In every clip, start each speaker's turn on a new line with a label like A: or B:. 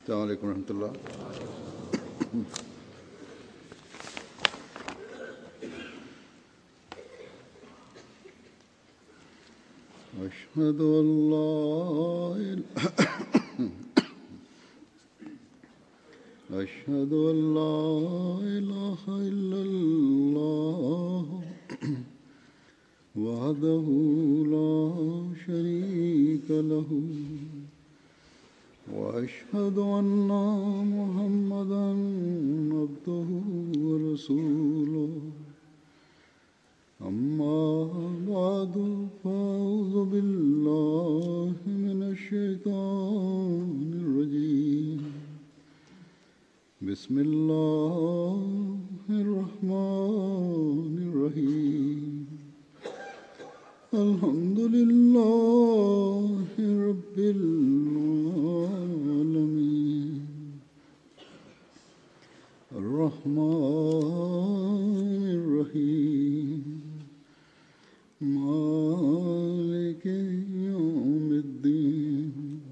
A: السلام عليكم ورحمة الله أشهد أن لا إله أشهد أن لا إله إلا الله وحده لا شريك له وأشهد أن محمدا عبده ورسوله أما بعد فأعوذ بالله من الشيطان الرجيم بسم الله الرحمن الرحيم الحمد لله رب العالمين الرحمن الرحيم مالك يوم الدين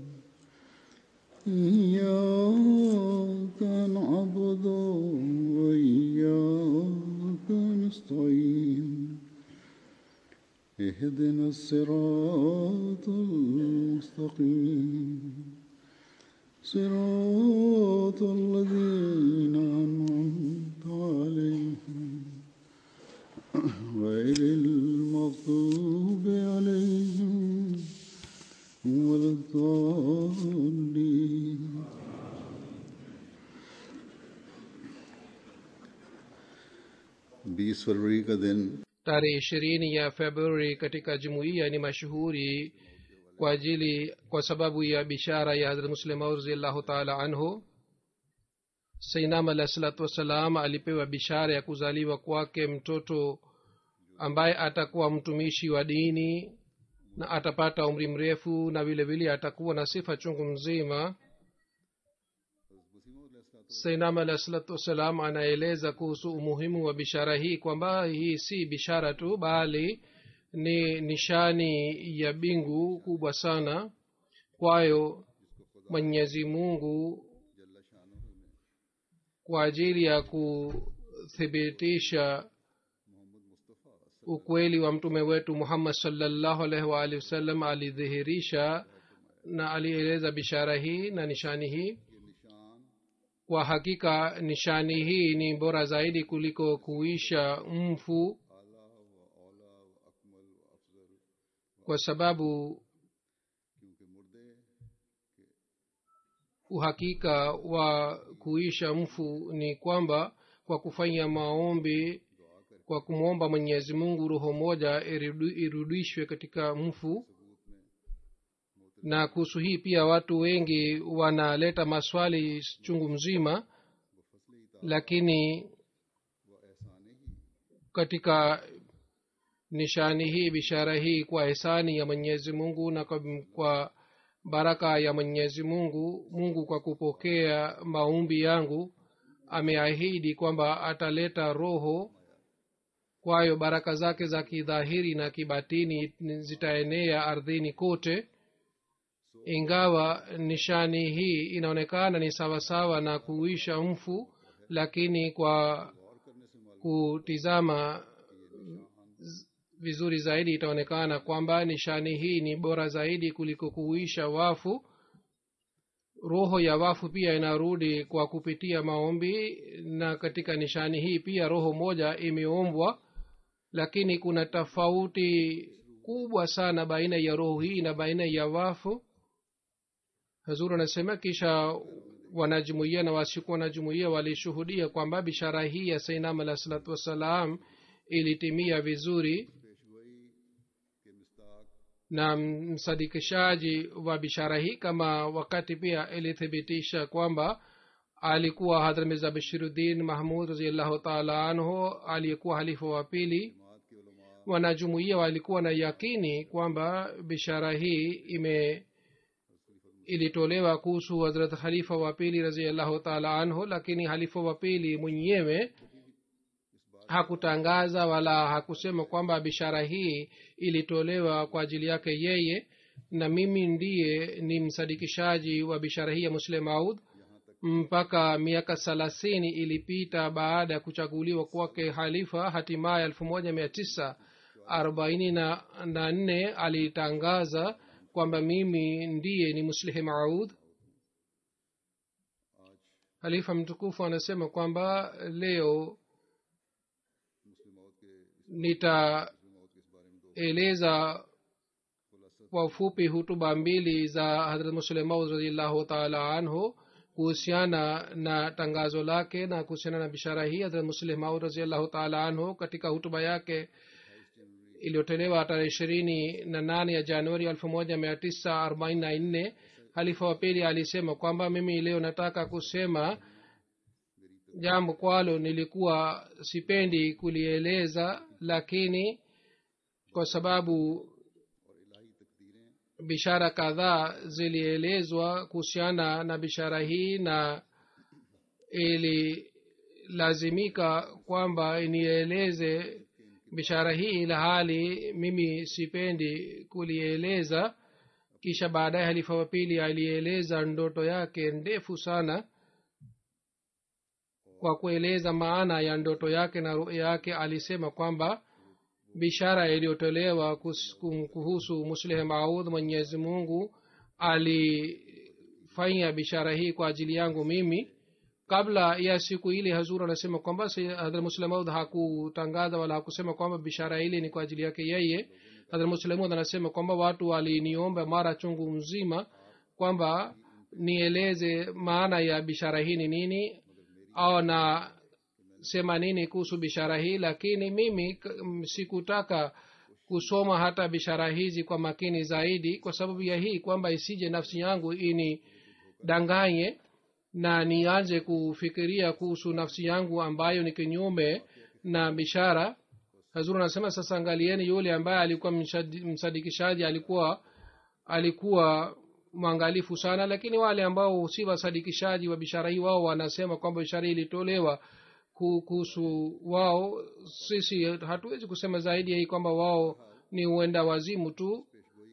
A: إياك نعبد وإياك نستعين اهدنا الصراط المستقيم صراط الذين أنعمت عليهم غير المغضوب عليهم ولا الضالين बीस फरवरी का दिन
B: tarehe ishirini ya februari katika jumuiya ni mashuhuri kwa ajili kwa sababu ya bishara ya hadrat muslimaud raziallahu taala anhu sainam alah salatu wassalam alipewa bishara ya kuzaliwa kwake mtoto ambaye atakuwa mtumishi wa dini na atapata umri mrefu na vile vile atakuwa na sifa chungu mzima sainam alah salatu wassalam anaeleza kuhusu umuhimu wa bishara hii kwamba hii si bishara tu bali ni nishani ya bingu kubwa sana kwayo mwenyezi mungu kwa ajili ya kuthibitisha ukweli wa mtume wetu muhammad salllahu alaihi waalihi wasallam alidhihirisha na alieleza bishara hii na nishani hii kwa hakika nishani hii ni bora zaidi kuliko kuisha mfu kwa sababu uhakika wa kuisha mfu ni kwamba kwa kufanya maombi kwa kumwomba mwenyezi mungu roho moja irudishwe katika mfu na kuhusu hii pia watu wengi wanaleta maswali chungu mzima lakini katika nishani hii bishara hii kwa hisani ya mwenyezi mungu na kwa, kwa baraka ya mwenyezi mungu mungu kwa kupokea maumbi yangu ameahidi kwamba ataleta roho kwayo baraka zake za kidhahiri na kibatini zitaenea ardhini kote ingawa nishani hii inaonekana ni sawasawa na kuisha mfu lakini kwa kutizama vizuri zaidi itaonekana kwamba nishani hii ni bora zaidi kuliko kuisha wafu roho ya wafu pia inarudi kwa kupitia maombi na katika nishani hii pia roho moja imeombwa lakini kuna tofauti kubwa sana baina ya roho hii na baina ya wafu hazur anasema kisha wanajumuia na wasiku wanajumuia walishuhudia kwamba bishara hii ya sainam alah salatu wassalam ilitimia vizuri na msadikishaji wa bishara hii kama wakati pia ilithibitisha kwamba alikuwa hadrat mirza bashiruddin mahmud raziallahu taala anhu aliyekuwa halifa wa pili wanajumuia walikuwa na yakini kwamba bishara hii ime ilitolewa kuhusu hazrat khalifa wa pili raziallahu taala anhu lakini halifa wa pili mwenyewe hakutangaza wala hakusema kwamba bishara hii ilitolewa kwa ajili yake yeye na mimi ndiye ni msadikishaji wa bishara hii ya muslim maud mpaka miaka thelathini ilipita baada ya kuchaguliwa kwake halifa hatimaye elfu moja mia tisa arobaini na na nne alitangaza kwamba mimi ndiye ni muslihi maud halifa mtukufu anasema kwamba leo nitaeleza kwa ufupi hutuba mbili za hadrat muslim maud radiallahu taala anhu kuhusiana na tangazo lake na kuhusiana na bishara hii hadrat muslim maud radiallahu taala anhu katika hutuba yake iliyotolewa tarehe ishirini na nane ya januari elfu moja mia tisa arobaini na nne halifa wa pili alisema kwamba mimi leo nataka kusema jambo kwalo nilikuwa sipendi kulieleza lakini kwa sababu bishara kadhaa zilielezwa kuhusiana na bishara hii na ililazimika kwamba nieleze bishara hii ila hali mimi sipendi kulieleza kisha baadaye halifa wa pili alieleza ndoto yake ndefu sana kwa kueleza maana ya ndoto yake na ruya yake alisema kwamba bishara iliyotolewa kuhusu muslih maud mwenyezi mungu alifanya bishara hii kwa ajili yangu mimi kabla ya siku ile hazur anasema kwamba hadrat muslemaud hakutangaza wala hakusema kwamba bishara ile ni kwa ajili yake yeye hadrat muslemaud anasema kwamba watu waliniomba mara chungu mzima kwamba nieleze maana ya bishara hii ni nini au na sema nini kuhusu bishara hii lakini mimi sikutaka kusoma hata bishara hizi kwa makini zaidi kwa sababu ya hii kwamba isije nafsi yangu inidanganye na nianze kufikiria kuhusu nafsi yangu ambayo ni kinyume na bishara hazuru anasema sasa angalieni yule ambaye alikuwa msadikishaji alikuwa alikuwa mwangalifu sana lakini wale ambao si wasadikishaji wa bishara hii wao wanasema kwamba bishara hii ilitolewa kuhusu wao sisi hatuwezi kusema zaidi ya hii kwamba wao ni uenda wazimu tu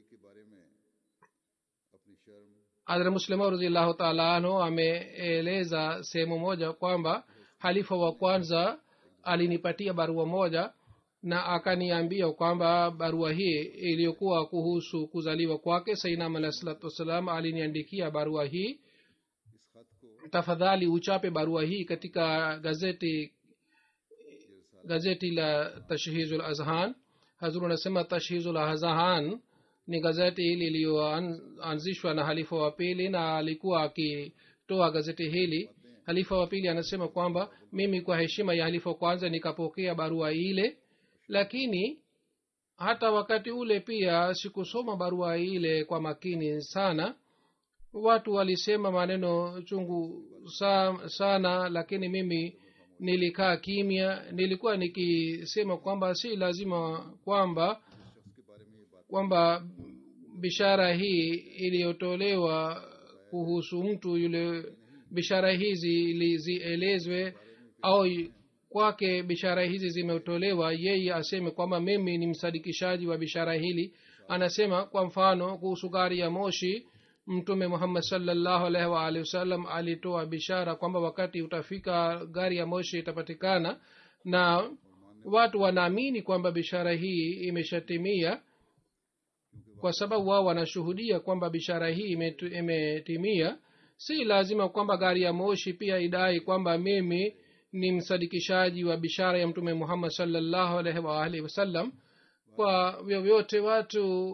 B: hadra muslima radiallahu taala anhu ameeleza sehemu moja kwamba halifa wa kwanza alinipatia barua moja na akaniambia kwamba barua hii iliyokuwa kuhusu kuzaliwa kwake sainam alahi salatu wassalam aliniandikia barua hii tafadhali uchape barua hii katika gazeti gazeti la tashhizul azhan hazuru anasema tashhizul azhan ni gazeti hili iliyoanzishwa na halifa wa pili na alikuwa akitoa gazeti hili halifa wa pili anasema kwamba mimi kwa heshima ya halifa kwanza nikapokea barua ile lakini hata wakati ule pia sikusoma barua ile kwa makini sana watu walisema maneno chungu sa, sana lakini mimi nilikaa kimya nilikuwa nikisema kwamba si lazima kwamba kwamba bishara hii iliyotolewa kuhusu mtu yule bishara hizi zielezwe au kwake bishara hizi zimetolewa yeye aseme kwamba mimi ni msadikishaji wa bishara hili anasema kwa mfano kuhusu gari ya moshi mtume muhammad salllahu alaihi waalihi wasallam alitoa bishara kwamba wakati utafika gari ya moshi itapatikana na watu wanaamini kwamba bishara hii imeshatimia kwa sababu wao wanashuhudia kwamba bishara hii imetimia si lazima kwamba gari ya moshi pia idai kwamba mimi ni msadikishaji wa bishara ya mtume muhammad salllahu alaihi waalihi wasallam kwa vyovyote watu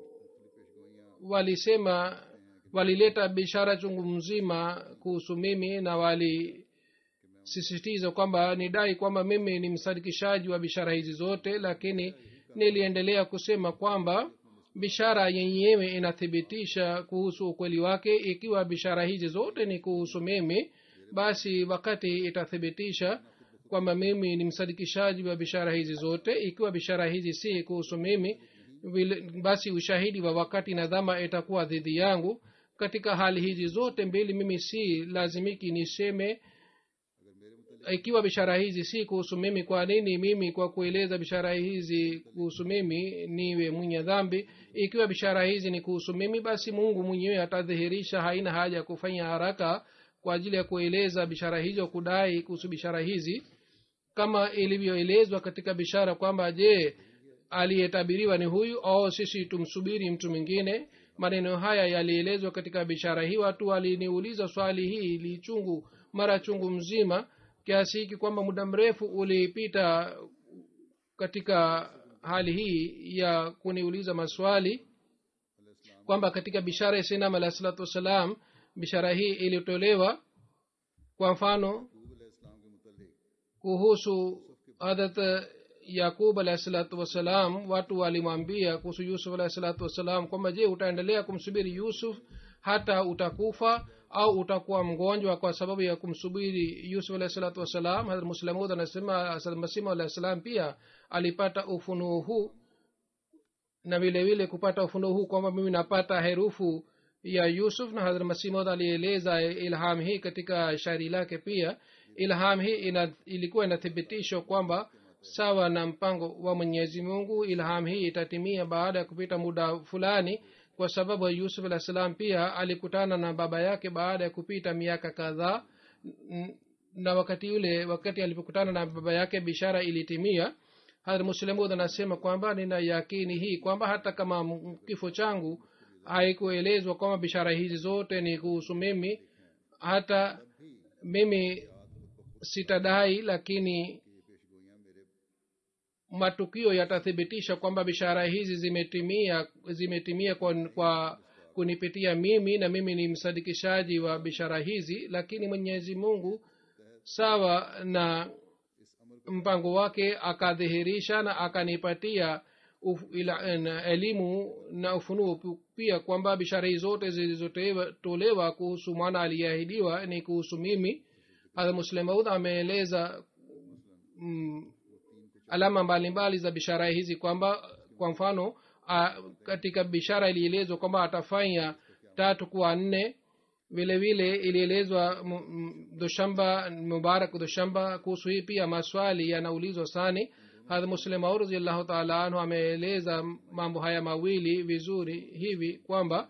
B: walisema walileta bishara chungu mzima kuhusu mimi na walisisitiza kwamba nidai kwamba mimi ni msadikishaji wa bishara hizi zote lakini niliendelea kusema kwamba bishara yenyewe inathibitisha kuhusu ukweli wake ikiwa bishara hizi zote ni kuhusu mimi basi wakati itathibitisha kwamba mimi ni msadikishaji wa bishara hizi zote ikiwa bishara hizi si kuhusu mimi basi ushahidi wa wakati na dhama itakuwa dhidi yangu katika hali hizi zote mbili mimi si lazimiki niseme ikiwa bishara hizi si kuhusu mimi kwa nini mimi kwa kueleza bishara hizi kuhusu mimi niwe mwenye dhambi ikiwa bishara hizi ni kuhusu mimi basi mungu mwenyewe atadhihirisha haina haja ya kufanya haraka kwa ajili ya kueleza bishara hizo kudai kuhusu bishara hizi kama ilivyoelezwa katika bishara kwamba je aliyetabiriwa ni huyu au sisi tumsubiri mtu mwingine maneno haya yalielezwa katika bishara hii watu waliniuliza swali hii lichungu mara chungu mzima kiasi hiki kwamba muda mrefu ulipita katika hali hii ya kuniuliza maswali kwamba katika bishara ya sinam alahi salatu wassalam bishara hii ilitolewa kwa mfano kuhusu hadat yakub alahi salatu wassalam watu walimwambia kuhusu yusuf alahi salatu wassalam kwamba je utaendelea kumsubiri yusuf hata utakufa au utakuwa mgonjwa kwa sababu ya kumsubiri yusuf alahi salatu wassalam hadrat muslamud anasema masimu alahi salam pia alipata ufunuo huu na vile vile kupata ufunuo huu kwamba mimi napata herufu ya yusuf na hadrat masimud alieleza ilham hii katika shairi lake pia ilham hii ina, ilikuwa inathibitishwa kwamba sawa na mpango wa mwenyezi mungu ilham hii itatimia baada ya kupita muda fulani kwa sababu yusuf alah salam pia alikutana na baba yake baada ya kupita miaka kadhaa na wakati yule wakati alipokutana na baba yake bishara ilitimia hadrat muslimud anasema kwamba nina yakini hii kwamba hata kama kifo changu haikuelezwa kwamba bishara hizi zote ni kuhusu mimi hata mimi sitadai lakini matukio yatathibitisha kwamba bishara hizi zimetimia zimetimia kwa, kwa kunipitia mimi na mimi ni msadikishaji wa bishara hizi lakini mwenyezi mungu sawa na mpango wake akadhihirisha na akanipatia uf, ila, na elimu na ufunuo pia kwamba bishara hii zote zilizotolewa kuhusu mwana aliyeahidiwa ni kuhusu mimi hadha muslemaud ameeleza mm, alama mbalimbali za bishara hizi kwamba kwa mfano a, katika bishara ilielezwa kwamba atafanya tatu kuwa nne vile vile ilielezwa doshamba mubarak doshamba kuhusu hii pia maswali yanaulizwa sani hadha muslimau raziallahu taala anhu ameeleza mambo haya mawili vizuri hivi kwamba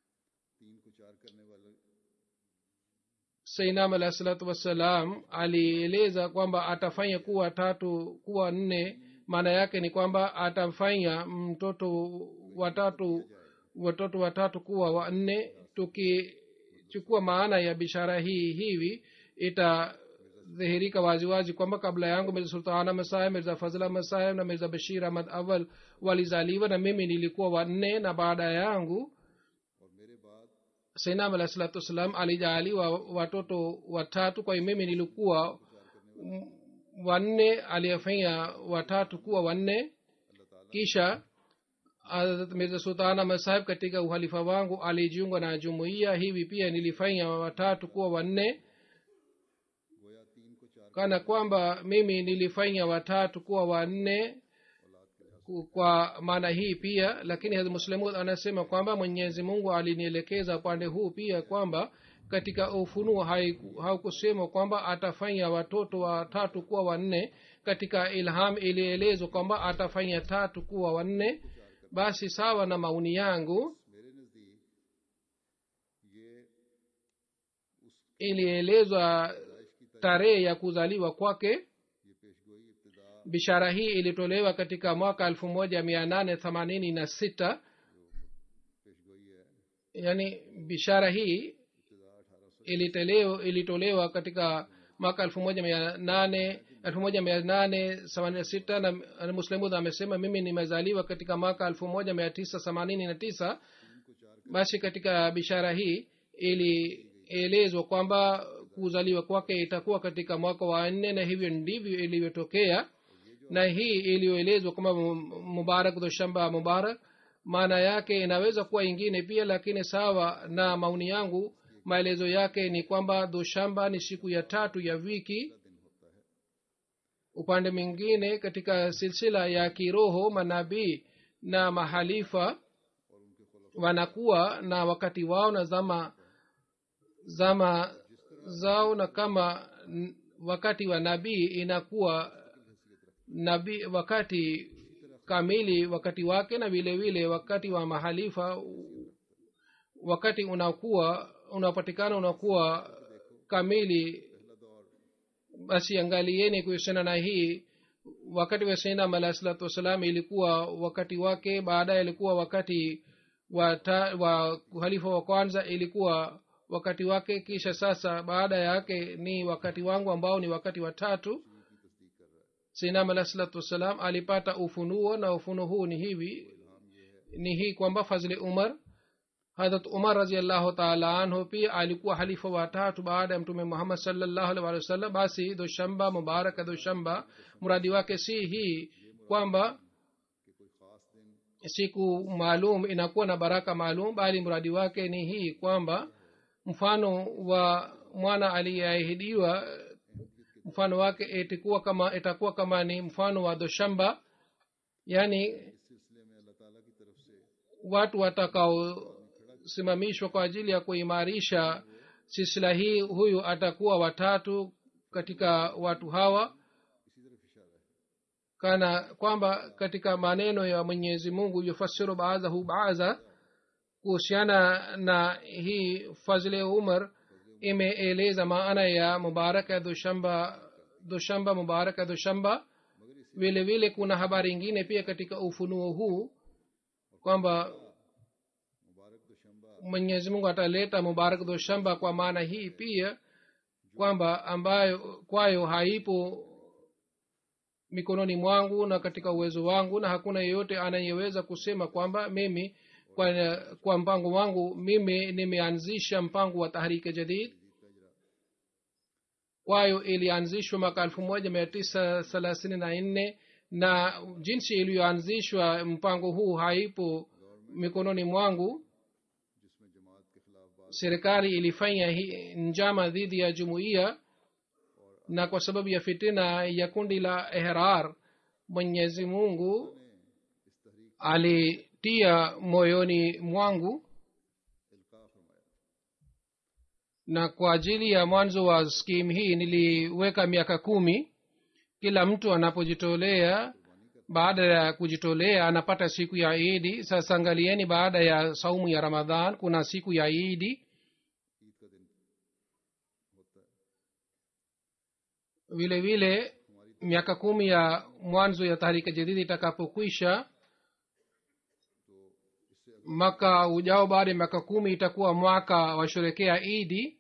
B: sainam alahi salatu wassalam alieleza kwamba atafanya kuwa tatu kuwa nne maana yake ni kwamba atafanya mtoto watatu watoto watatu kuwa wanne tukichukua maana ya bishara hii hivi itadhihirika waziwazi kwamba kabla yangu mirza sultana masahib mirza fazla masahib na mirza bashir ahmad awal walizaliwa na mimi nilikuwa wanne na baada yangu sainam alahi salatu wassalam alijaaliwa watoto watatu kwa hiyo mimi nilikuwa wanne aliyefanya watatu kuwa wanne kisha mirza sultana masahib katika uhalifa wangu alijiunga na jumuiya hivi pia nilifanya watatu kuwa wanne kana kwamba mimi nilifanya watatu kuwa wanne kwa maana hii pia lakini hadhi muslimu anasema kwamba mwenyezi mungu alinielekeza upande huu pia kwamba katika ufunuo haukusema kwamba atafanya watoto watatu kuwa wanne katika ilham ilielezwa kwamba atafanya tatu kuwa wanne basi sawa na mauni yangu ilielezwa tarehe ya kuzaliwa kwake bishara hii ilitolewa katika mwaka elfu moja mia nane themanini na sita yaani bishara hii ilitolewa, ilitolewa katika mwaka elfu moja mia nane elfu moja mia nane themanini na sita na muslimud amesema mimi nimezaliwa katika mwaka elfu moja mia tisa themanini na tisa basi katika bishara hii ilielezwa kwamba kuzaliwa kwake itakuwa katika mwaka wa nne na hivyo ndivyo ilivyotokea na hii iliyoelezwa kwamba mubarak doshamba mubarak maana yake inaweza kuwa ingine pia lakini sawa na maoni yangu maelezo yake ni kwamba doshamba ni siku ya tatu ya wiki upande mwingine katika silsila ya kiroho manabii na mahalifa wanakuwa na wakati wao na zama zama zao na kama wakati wa nabii inakuwa nabii wakati kamili wakati wake na vile vile wakati wa mahalifa wakati unakuwa unapatikana unakuwa kamili basi angalieni kuhusiana na hii wakati wa sainam alahi salatu wassalam ilikuwa wakati wake baadaye ilikuwa wakati wa, ta, wa uhalifa wa kwanza ilikuwa wakati wake kisha sasa baada yake ni wakati wangu ambao ni wakati wa tatu sainam alahi salatu wassalam alipata ufunuo na ufunuo huu ni hivi ni hii kwamba fazli umar hadrat umar raziallahu taala anhu pia alikuwa halifa watatu baada ya mtume muhammad salllahu alih walih wasallam basi doshamba mubaraka doshamba mradi wake si hii kwamba siku maalum inakuwa na baraka maalum bali mradi wake ni hii kwamba mfano wa mwana aliyeahidiwa mfano wake itakuwa kama itakuwa kama ni mfano wa doshamba yaani watu watakaosimamishwa kwa ajili ya kuimarisha silsila hii huyu atakuwa watatu katika watu hawa kana kwamba katika maneno ya mwenyezi mungu yufasiru baadhahu baadha kuhusiana na hii fazle umar imeeleza maana ya mubaraka ya dushamba dushamba mubaraka dushamba vile vile kuna habari ingine pia katika ufunuo huu kwamba mwenyezi mungu ataleta mubarak dushamba kwa maana hii pia kwamba ambayo kwayo haipo mikononi mwangu na katika uwezo wangu na hakuna yeyote anayeweza kusema kwamba mimi kwa, kwa mpango wangu mimi nimeanzisha mpango wa tahrike jadid kwayo ilianzishwa mwaka elfu moja mia tisa thelathini na nne na jinsi iliyoanzishwa mpango huu haipo mikononi mwangu serikali ilifanya hi, njama dhidi ya jumuiya na kwa sababu ya fitina ya kundi la ehrar mwenyezi mungu alitia moyoni mwangu na kwa ajili ya mwanzo wa skimu hii niliweka miaka kumi kila mtu anapojitolea baada ya kujitolea anapata siku ya idi sasa angalieni baada ya saumu ya ramadhan kuna siku ya idi vile vile miaka kumi ya mwanzo ya tahrika jadidi itakapokwisha mwaka ujao baada ya miaka kumi itakuwa mwaka washerekea idi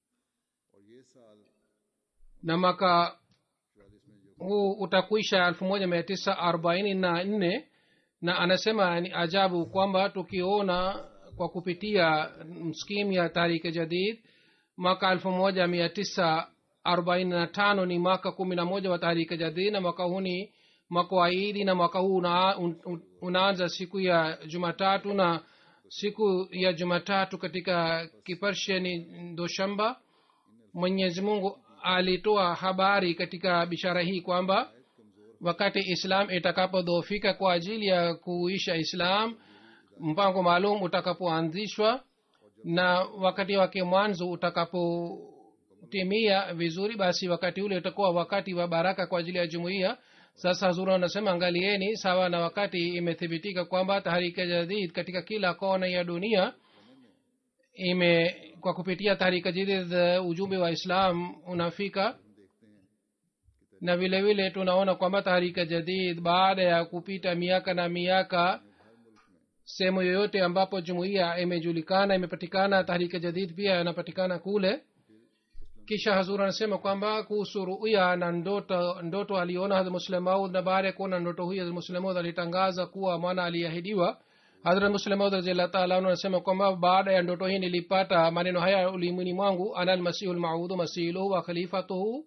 B: na mwaka huu utakwisha elfu moja mia tisa arobaini na nne na anasema ni ajabu kwamba tukiona kwa kupitia skimu ya tarike jadid mwaka elfu moja mia tisa arobaini na tano ni mwaka kumi na moja wa tahrika jadid na mwaka huu ni mwaka wa idi na mwaka huu una, un, unaanza siku ya jumatatu na siku ya jumatatu katika kiparshe ni doshamba mwenyezi mungu alitoa habari katika bishara hii kwamba wakati islam itakapodhofika kwa ajili ya kuisha islam mpango maalum utakapoanzishwa na wakati wake mwanzo utakapotimia vizuri basi wakati ule utakuwa wakati wa baraka kwa ajili ya jumuiya sasa hazuri anasema angalieni sawa na wakati imethibitika kwamba taharika jadid katika kila kona ya dunia ime kwa kupitia taharika jadid ujumbe wa islam unafika na vile vile tunaona kwamba taharika jadid baada ya kupita miaka na miaka sehemu yoyote ambapo jumuiya imejulikana imepatikana taharika jadid pia yanapatikana kule kisha hazur anasema kwamba kuhusu ruya na ndoto ndoto aliona hadrat muslemaud na baada ya kuona ndoto hii hadrat muslemaud alitangaza kuwa mwana aliahidiwa hadrat muslemaud raziallah taala anasema kwamba baada ya ndoto hii nilipata maneno haya ulimwini mwangu ana almasihu lmaudu masiluhu wa khalifatuhu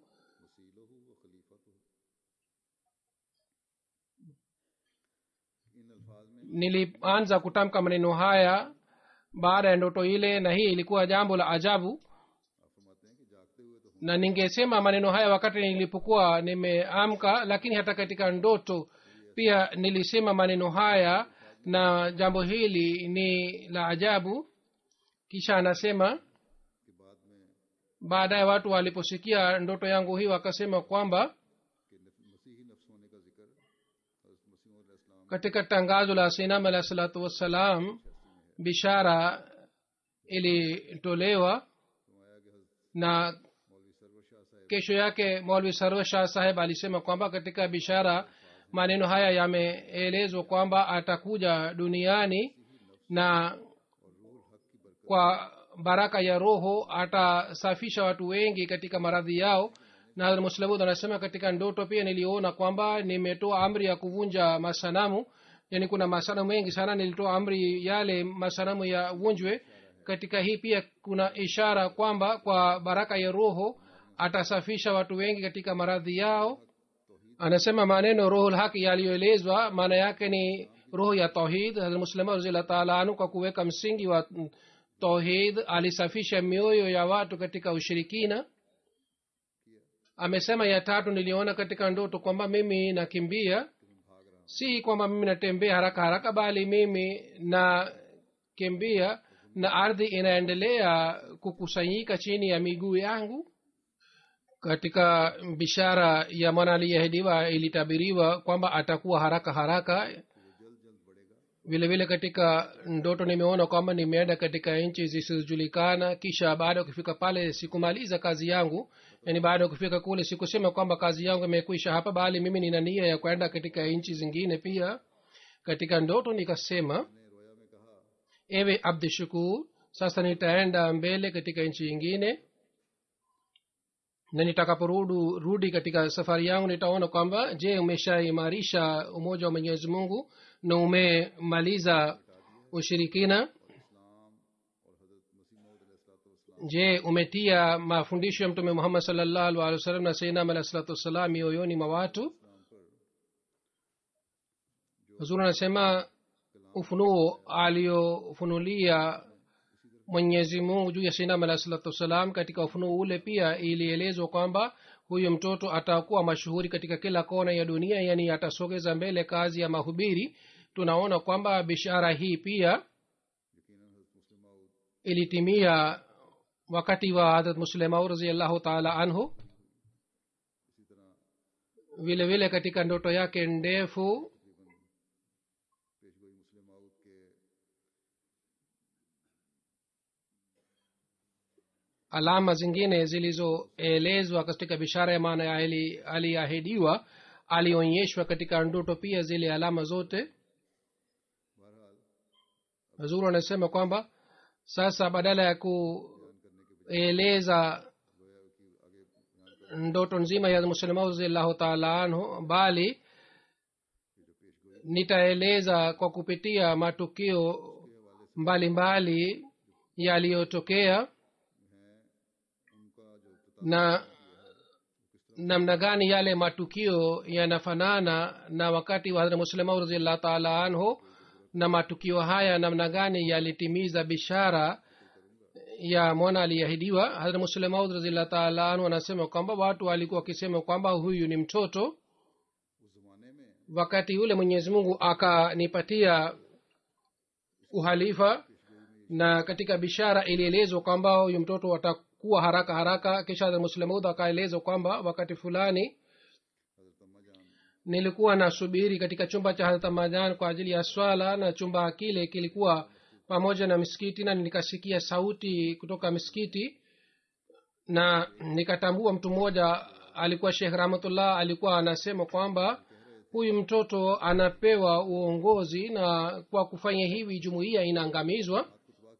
B: nilianza kutamka maneno haya baada ya ndoto ile na hii ilikuwa jambo la ajabu na ningesema maneno haya wakati nilipokuwa nimeamka lakini hata katika ndoto pia nilisema maneno haya na jambo hili ni la ajabu kisha anasema baadaye watu waliposikia ndoto yangu hii wakasema kwamba katika tangazo la sinam alah salatu wassalam bishara ilitolewa na kesho yake maulvi sarwa shah saheb alisema kwamba katika bishara maneno haya yameelezwa kwamba atakuja duniani na kwa baraka ya roho atasafisha watu wengi katika maradhi yao na muslamud anasema katika ndoto pia niliona kwamba nimetoa amri ya kuvunja masanamu yani kuna masanamu mengi sana nilitoa amri yale masanamu ya vunjwe katika hii pia kuna ishara kwamba kwa baraka ya roho atasafisha watu wengi katika maradhi yao anasema maneno roho lhaki yaliyoelezwa maana yake ni roho ya tauhid muslima razillah taala anu kwa kuweka msingi wa tauhid alisafisha mioyo ya watu katika ushirikina amesema ya tatu niliona katika ndoto kwamba mimi nakimbia si kwamba mimi natembea haraka haraka bali mimi nakimbia na ardhi inaendelea kukusanyika chini ya miguu yangu katika bishara ya mwana aliyeahidiwa ilitabiriwa kwamba atakuwa haraka haraka vile vile katika ndoto nimeona kwamba nimeenda katika nchi zisizojulikana kisha baada ya kufika pale sikumaliza kazi yangu yani baada ya kufika kule sikusema kwamba kazi yangu imekwisha hapa bali mimi nina nia ya kwenda katika nchi zingine pia katika ndoto nikasema ewe abdishukur sasa nitaenda mbele katika nchi nyingine na nitakaporudi rudi katika safari yangu nitaona kwamba je umeshaimarisha umoja wa mwenyezi mungu na umemaliza ushirikina je umetia mafundisho ya mtume muhammad salllahu alih wa sallam na sainam alah salatu wassalam mioyoni mwa watu huzuri anasema ufunuo aliofunulia mwenyezi mungu juu ya sainam alah salatu wassalam katika ufunuo ule pia ilielezwa kwamba huyu mtoto atakuwa mashuhuri katika kila kona ya dunia yani atasogeza mbele kazi ya mahubiri tunaona kwamba bishara hii pia ilitimia wakati wa hadrat muslimau raziallahu taala anhu vile vile katika ndoto yake ndefu alama zingine zilizoelezwa katika bishara ya maana aliahidiwa alionyeshwa katika ndoto pia zile alama zote zuru anasema kwamba sasa badala ya kueleza ndoto nzima ya muslima raziallahu taala anhu bali nitaeleza kwa kupitia matukio mbalimbali yaliyotokea na namna gani yale matukio yanafanana na wakati wa hadrat muslima raziallahu taala anhu na matukio haya namna gani yalitimiza bishara ya mwana aliyeahidiwa hadrat muslemaud raziallahu taala anhu anasema kwamba watu walikuwa wakisema kwamba huyu ni mtoto wakati ule mwenyezi mungu akanipatia uhalifa na katika bishara ilielezwa kwamba huyu mtoto atakuwa haraka haraka kisha hadrat muslemaud akaelezwa kwamba wakati fulani nilikuwa nasubiri katika chumba cha hadrat majan kwa ajili ya swala na chumba kile kilikuwa pamoja na misikiti na nikasikia sauti kutoka misikiti na nikatambua mtu mmoja alikuwa shekh rahmatullah alikuwa anasema kwamba huyu mtoto anapewa uongozi na kwa kufanya hivi jumuiya inaangamizwa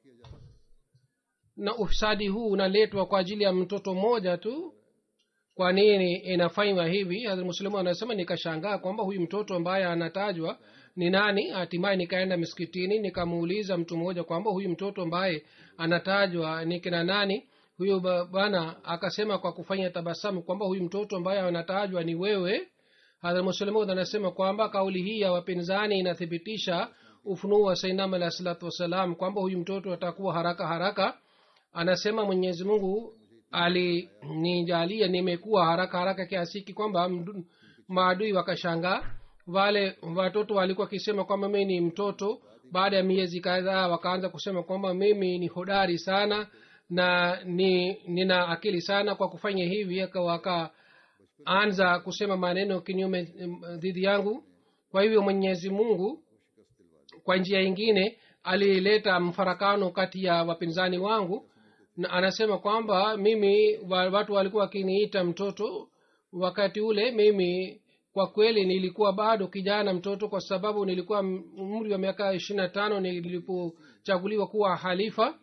B: na ufisadi huu unaletwa kwa ajili ya mtoto mmoja tu kwa nini inafanywa hivi muslimu anasema nikashangaa kwamba huyu mtoto ambaye anatajwa ni nani hatimaye nikaenda miskitini nikamuuliza mtu mmoja kwamba huyu mtoto ambaye anatajwa ni kina nani huyu bwana akasema kwa kufanya tabasamu kwamba huyu mtoto ambaye anatajwa ni wewe hadhmuslemud anasema kwamba kauli hii ya wapinzani inathibitisha ufunuo wa sainam alah salatu wassalam kwamba huyu mtoto atakuwa haraka haraka anasema mwenyezi mungu alinijalia nimekuwa haraka haraka kiasiki kwamba maadui wakashangaa wale watoto walikuwa wakisema kwamba mimi ni mtoto baada ya miezi kadhaa wakaanza kusema kwamba mimi ni hodari sana na ni nina akili sana kwa kufanya hivi wakaanza kusema maneno kinyume dhidi yangu kwa hivyo mwenyezi mungu kwa njia ingine alileta mfarakano kati ya wapinzani wangu na anasema kwamba mimi wa- watu walikuwa wakiniita mtoto wakati ule mimi kwa kweli nilikuwa bado kijana mtoto kwa sababu nilikuwa m- umri wa miaka ishiri na tano nilipochaguliwa kuwa halifa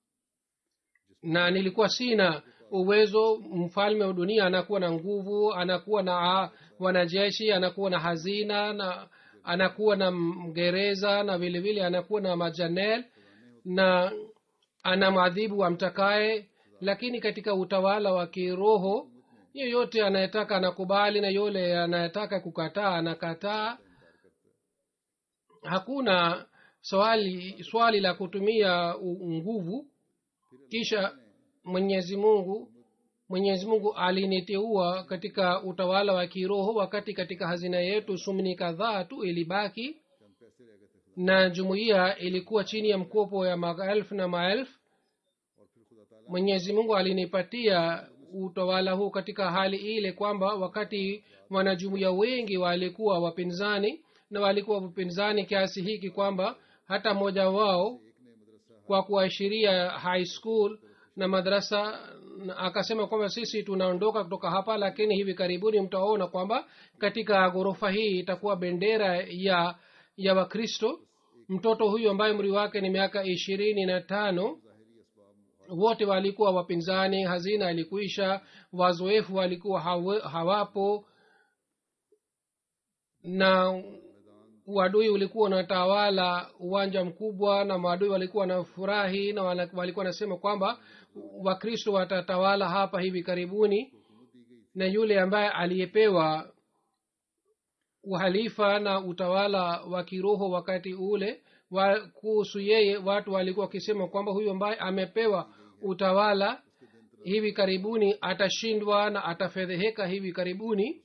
B: na nilikuwa sina uwezo mfalme wa dunia anakuwa na nguvu anakuwa na ah, wanajeshi anakuwa na hazina na anakuwa na mgereza na vile vile anakuwa na majanel na ana mwadhibu amtakaye lakini katika utawala wa kiroho yeyote anayetaka anakubali na yule anayetaka kukataa anakataa hakuna swali swali la kutumia u- nguvu kisha mwenyezi mungu mwenyezi mungu aliniteua katika utawala wa kiroho wakati katika hazina yetu sumni kadhaa tu ilibaki na jumuiya ilikuwa chini ya mkopo ya maelfu na maelfu mwenyezi mungu alinipatia utawala huu katika hali ile kwamba wakati wanajumuiya wengi walikuwa wapinzani na walikuwa wapinzani kiasi hiki kwamba hata mmoja wao kwa kuashiria high school na madrasa na akasema kwamba sisi tunaondoka kutoka hapa lakini hivi karibuni mtaona kwamba katika ghorofa hii itakuwa bendera ya ya wakristo mtoto huyu ambaye umri wake ni miaka ishirini na tano wote walikuwa wapinzani hazina ilikuisha wazoefu walikuwa hawe, hawapo na uadui ulikuwa unatawala uwanja mkubwa na maadui walikuwa na furahi na wala- walikuwa wanasema kwamba wakristo watatawala hapa hivi karibuni na yule ambaye aliyepewa uhalifa na utawala wa kiroho wakati ule wa, kuhusu yeye watu walikuwa wakisema kwamba huyu ambaye amepewa utawala hivi karibuni atashindwa na atafedheheka hivi karibuni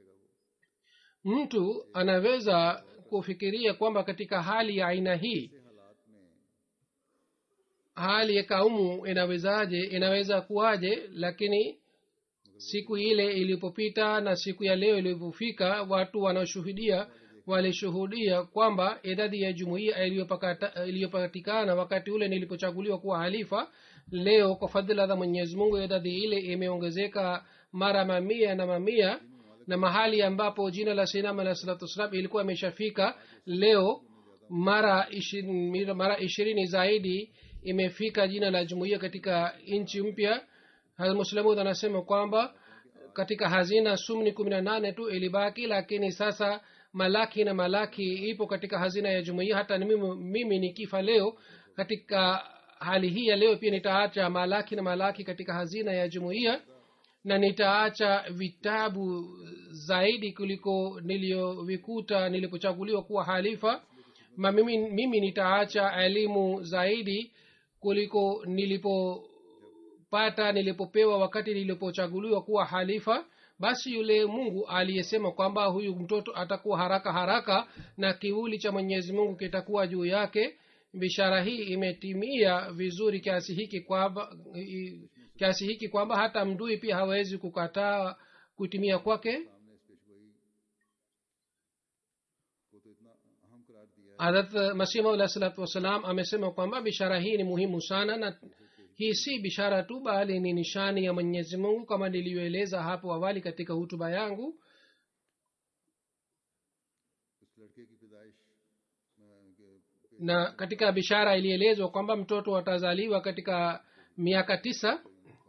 B: mtu anaweza kufikiria kwamba katika hali ya aina hii hali ya kaumu inawezaje inaweza kuwaje lakini siku ile ilipopita na siku ya leo ilipofika watu wanaoshuhudia walishuhudia kwamba idadi ya jumuiya iliyopakata- iliyopatikana wakati ule nilipochaguliwa kuwa halifa leo kwa fadhila za mwenyezi mungu idadi ile imeongezeka mara mamia na mamia na mahali ambapo jina la sinam alah salatu wassalam ilikuwa imeshafika leo mara ishirini, mara ishirini zaidi imefika jina la jumuiya katika nchi mpya muslamud anasema kwamba katika hazina sumni kumi na nane tu ilibaki lakini sasa malaki na malaki ipo katika hazina ya jumuiya hata ni mimi, mimi nikifa leo katika hali hii ya leo pia nitaacha malaki na malaki katika hazina ya jumuiya na nitaacha vitabu zaidi kuliko niliyovikuta nilipochaguliwa kuwa halifa ma mimi, mimi nitaacha elimu zaidi kuliko nilipopata nilipopewa wakati nilipochaguliwa kuwa halifa basi yule mungu aliyesema kwamba huyu mtoto atakuwa haraka haraka na kivuli cha mwenyezi mungu kitakuwa juu yake bishara hii imetimia vizuri kiasi hiki kwamba i- kiasi hiki kwamba hata mdui pia hawezi kukataa kutimia kwake hadrat masih maula salatu wassalam amesema kwamba bishara hii ni muhimu sana na hii si bishara tu bali ni nishani ya mwenyezi mungu kama nilivyoeleza hapo awali katika hutuba yangu
A: इस लड़के की पैदाइश अ, के-
B: na katika bishara ilielezwa kwamba mtoto atazaliwa katika miaka tisa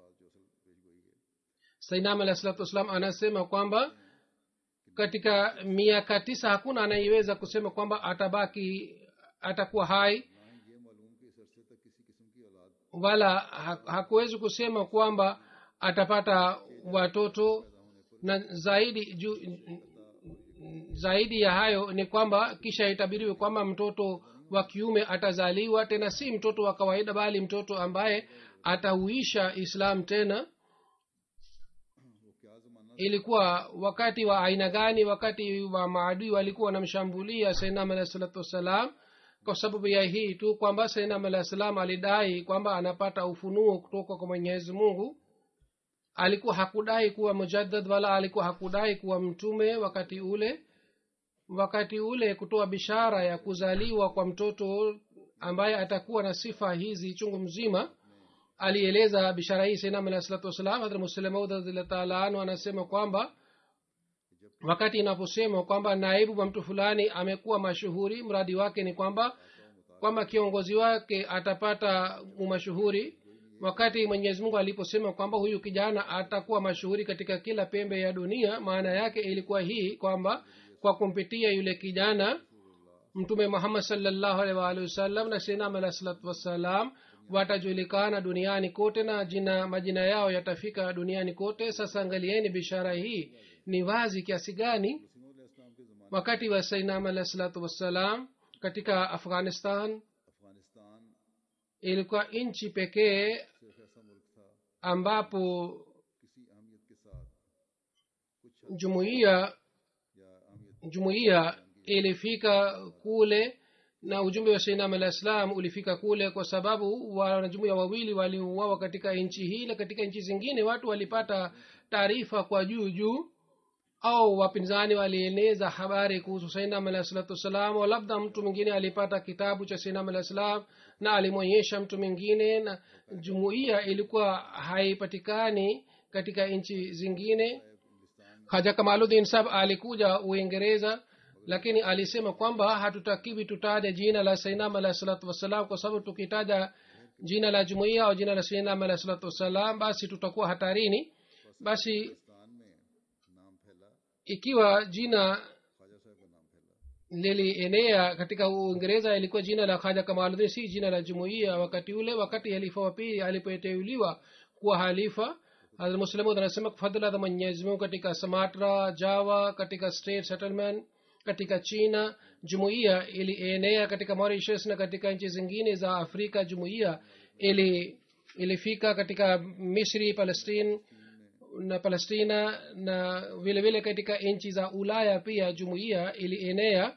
B: sainam alah salatu wassalam anasema kwamba katika miaka tisa hakuna anayeweza kusema kwamba atabaki atakuwa hai
A: ना ही ये मालूम कि इस अरसे तक किसी किस्म की औलाद
B: wala ha- hakuwezi kusema kwamba atapata watoto na zaidi ju, zaidi ya hayo ni kwamba kisha itabiriwe kwamba mtoto wa kiume atazaliwa tena si mtoto wa kawaida bali mtoto ambaye atauisha islam tena
A: वो क्या जमाना
B: ilikuwa wakati wa aina gani wakati wa maadui walikuwa wanamshambulia sainam alah salatu wassalam kwa sababu ya hii tu kwamba sainam alah salam alidai kwamba anapata ufunuo kutoka kwa mwenyezi mungu alikuwa hakudai kuwa mujaddad wala alikuwa hakudai kuwa mtume wakati ule wakati ule kutoa bishara ya kuzaliwa kwa mtoto ambaye atakuwa na sifa hizi chungu mzima alieleza bishara hii sainam alah salatu wassalam hadrat muslemaud radiallahu taala anhu anasema kwamba wakati inaposema kwamba naibu wa mtu fulani amekuwa mashuhuri mradi wake ni kwamba kwamba kiongozi wake atapata umashuhuri wakati mwenyezi mungu aliposema kwamba huyu kijana atakuwa mashuhuri katika kila pembe ya dunia maana yake ilikuwa hii kwamba kwa kumpitia yule kijana mtume muhammad salllahu alaihi waalihi wasallam na sinam alah salatu wassalam watajulikana duniani kote na jina majina yao yatafika duniani kote sasa angalieni bishara hii ni wazi kiasi gani wakati wa sainam alah salatu wassalam katika afghanistan
A: Afghanistan
B: ilikuwa nchi pekee
A: सिर्फ ऐसा मुल्क था
B: ambapo
A: किसी अहमियत के साथ कुछ
B: jumuiya
A: या अहमियत
B: jumuiya ilifika kule na ujumbe wa sainam alah islam ulifika kule kwa sababu wanajumuiya wawili waliuawa katika nchi hii na katika nchi zingine watu walipata taarifa kwa juu juu au wapinzani walieneza habari kuhusu sainam alah salatu wassalam au labda mtu mwingine alipata kitabu cha sainam alah salam na alimwonyesha mtu mwingine na jumuiya ilikuwa haipatikani katika nchi zingine haja kamaludin sab alikuja uingereza lakini alisema kwamba hatutakiwi tutaje jina la sainam alah salatu wassalam kwa sababu tukitaja jina la jumuiya au jina la sainam alah salatu wassalam basi tutakuwa hatarini basi
A: Pakistan में नाम फैला
B: ikiwa jina
A: Khwaja साहब का नाम फैला
B: lilienea katika uingereza ilikuwa jina la khaja kamaludin si jina la jumuiya wakati ule wakati halifa wa pili alipoteuliwa kuwa halifa hazrat muslimud anasema fadhila za mwenyezi mungu katika samatra java katika state settlement katika china jumuiya ilienea katika mauritius na katika nchi zingine za afrika jumuiya ili ilifika katika misri palestine na palestina na vile vile katika nchi za ulaya pia jumuiya ilienea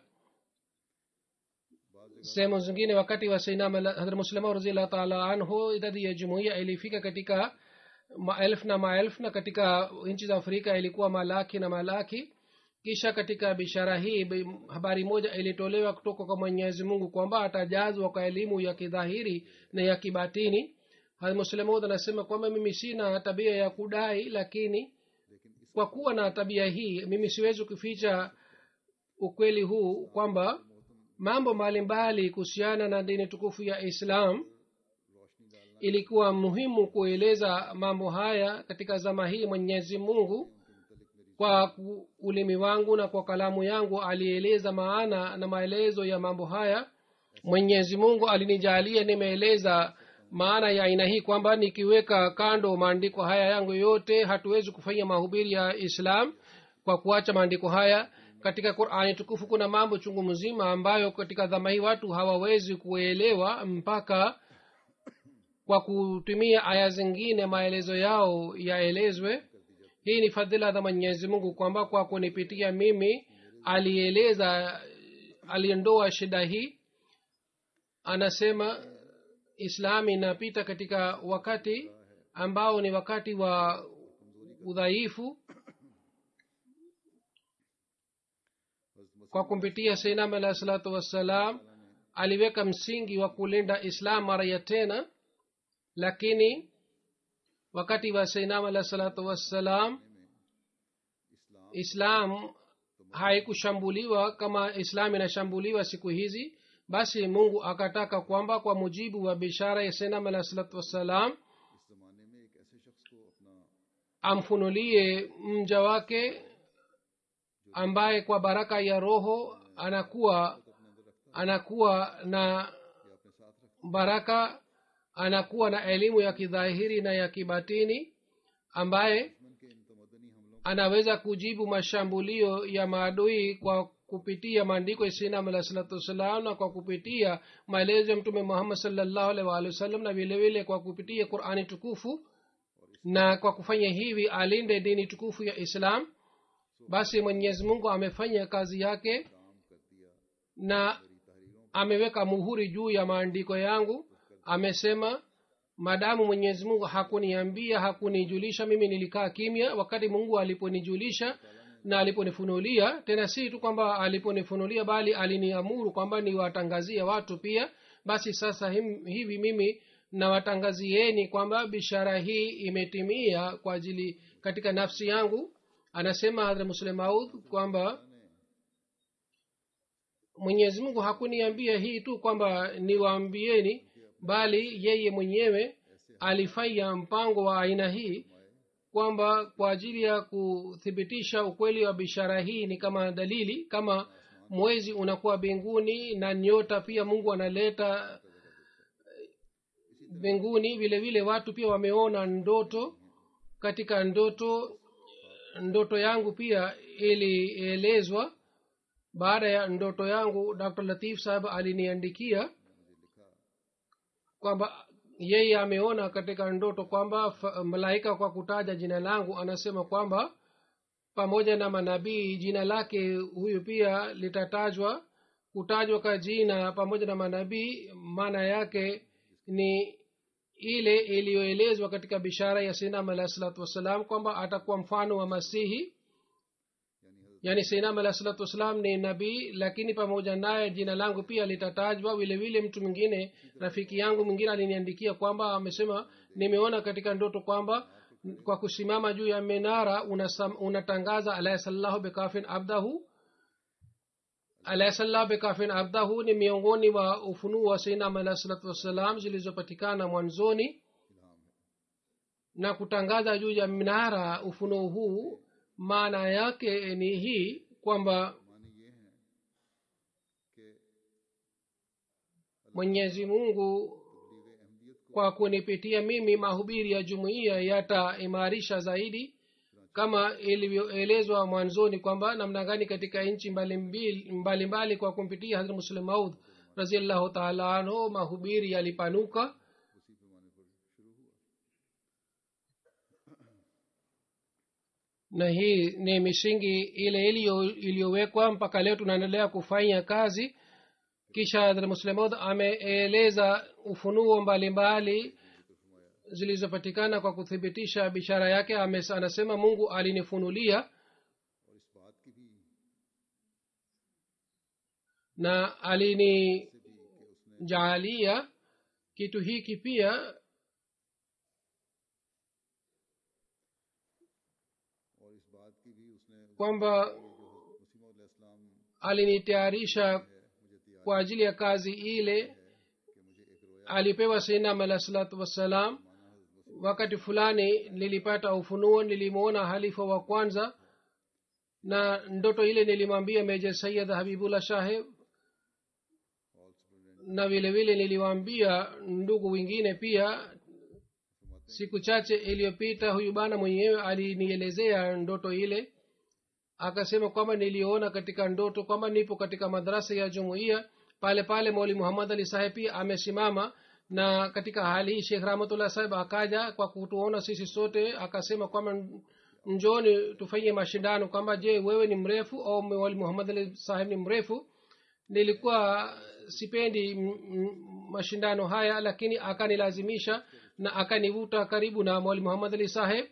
B: sehemu zingine wakati wa sainam hadrat muslima raziallahu taala anhu idadi ya jumuiya ilifika katika maelfu na maelfu na katika nchi za afrika ilikuwa malaki na malaki kisha katika bishara hii bi- habari moja ilitolewa kutoka kwa mwenyezi mungu kwamba atajazwa kwa elimu ya kidhahiri na ya kibatini muslemud anasema kwamba mimi sina tabia ya kudai lakini kwa kuwa na tabia hii mimi siwezi kuficha ukweli huu kwamba mambo mbalimbali kuhusiana na dini tukufu ya islam ilikuwa muhimu kueleza mambo haya katika zama hii mwenyezi mungu kwa ku- ulimi wangu na kwa kalamu yangu alieleza maana na maelezo ya mambo haya mwenyezi mungu alinijalia nimeeleza maana ya aina hii kwamba nikiweka kando maandiko haya yangu yote hatuwezi kufanya mahubiri ya islam kwa kuacha maandiko haya katika qurani tukufu kuna mambo chungu mzima ambayo katika dhama hii watu hawawezi kuelewa mpaka kwa kutumia aya zingine maelezo yao yaelezwe hii ni fadhila za mwenyezi mungu kwamba kwa kunipitia mimi alieleza aliondoa shida hii anasema islam inapita katika wakati ambao ni wakati wa udhaifu kwa kumpitia sainam alahi salatu wassalam aliweka msingi wa kulinda islam mara ya tena lakini wakati wa sainam alahi salatu wassalam islam haikushambuliwa kama islam inashambuliwa siku hizi basi mungu akataka kwamba kwa mujibu wa bishara ya sainam alahi salatu wassalam
A: इस जमाने में एक ऐसे शख्स को अपना
B: amfunulie mja wake ambaye kwa baraka ya roho anakuwa anakuwa na
A: या अपने साथ रख
B: baraka anakuwa na elimu ya kidhahiri na ya kibatini ambaye
A: दुश्मन के इन तमदनी हमलों
B: anaweza kujibu mashambulio ya maadui kwa kupitia maandiko ya sinam alah salatu wassalam na kwa kupitia maelezo ya mtume muhammad salllahu alaihi waalihi wasallam na vile vile kwa kupitia qurani tukufu na kwa kufanya hivi alinde dini tukufu ya islam basi mwenyezi mungu amefanya kazi yake
A: काम कर दिया
B: na ameweka muhuri juu ya maandiko yangu amesema maadamu mwenyezi mungu hakuniambia hakunijulisha mimi nilikaa kimya wakati mungu aliponijulisha na aliponifunulia tena si tu kwamba aliponifunulia bali aliniamuru kwamba niwatangazie watu pia basi sasa him, hivi mimi na watangazieni kwamba bishara hii imetimia kwa ajili katika nafsi yangu anasema hadra muslemaud kwamba mwenyezi mungu hakuniambia hii tu kwamba niwaambieni bali yeye mwenyewe alifanya mpango wa aina hii kwamba kwa ajili ya kuthibitisha ukweli wa bishara hii ni kama dalili kama mwezi unakuwa mbinguni na nyota pia mungu analeta mbinguni vile vile watu pia wameona ndoto katika ndoto ndoto yangu pia ilielezwa baada ya ndoto yangu dr latif sahab aliniandikia kwamba yeye ameona katika ndoto kwamba malaika kwa kutaja jina langu anasema kwamba pamoja na manabii jina lake huyu pia litatajwa kutajwa kwa jina pamoja na manabii maana yake ni ile iliyoelezwa katika bishara ya sinam alahi salatu wassalam kwamba atakuwa mfano wa masihi yaani sinam alahi salatu wassalam ni nabii lakini pamoja naye jina langu pia litatajwa vile vile mtu mwingine rafiki yangu mwingine aliniandikia kwamba amesema nimeona katika ndoto kwamba kwa kusimama juu ya minara unasam, unatangaza alahisallahu bikafin abdahu alahisallahu bikafin abdahu ni miongoni wa ufunuo wa sainam alahi salatu wassalam zilizopatikana mwanzoni na kutangaza juu ya minara ufunuo huu maana yake ni hii kwamba mwenyezi mungu kwa kunipitia mimi mahubiri ya jumuiya yataimarisha zaidi kama ilivyoelezwa mwanzoni kwamba namna gani katika nchi mbalimbali mbali mbali kwa kumpitia hadrat muslim maud raziallahu taala anhu mahubiri yalipanuka na hii ni misingi ile iliyowekwa mpaka leo tunaendelea kufanya kazi kisha hadrat muslimod ameeleza ufunuo mbalimbali zilizopatikana kwa kuthibitisha bishara yake Ame, anasema mungu alinifunulia na alinijaalia kitu hiki pia kwamba alinitayarisha kwa ajili ya kazi ile alipewa sinam alah salatu wassalam wakati fulani nilipata ufunuo nilimwona halifa wa kwanza na ndoto ile nilimwambia meja sayid habibullah shaheb na vile vile niliwaambia ndugu wengine pia siku chache iliyopita huyu bana mwenyewe alinielezea ndoto ile akasema kwamba niliona katika ndoto kwamba nipo katika madarasa ya jumuiya pale pale moli muhammad ali saheb pia amesimama na katika hali hii shekh rahmatullah saheb akaja kwa kutuona sisi sote akasema kwamba njoni tufanye mashindano kwamba je wewe ni mrefu au moli muhammad ali saheb ni mrefu nilikuwa sipendi m- m- mashindano haya lakini akanilazimisha na akanivuta karibu na mwali muhammad ali saheb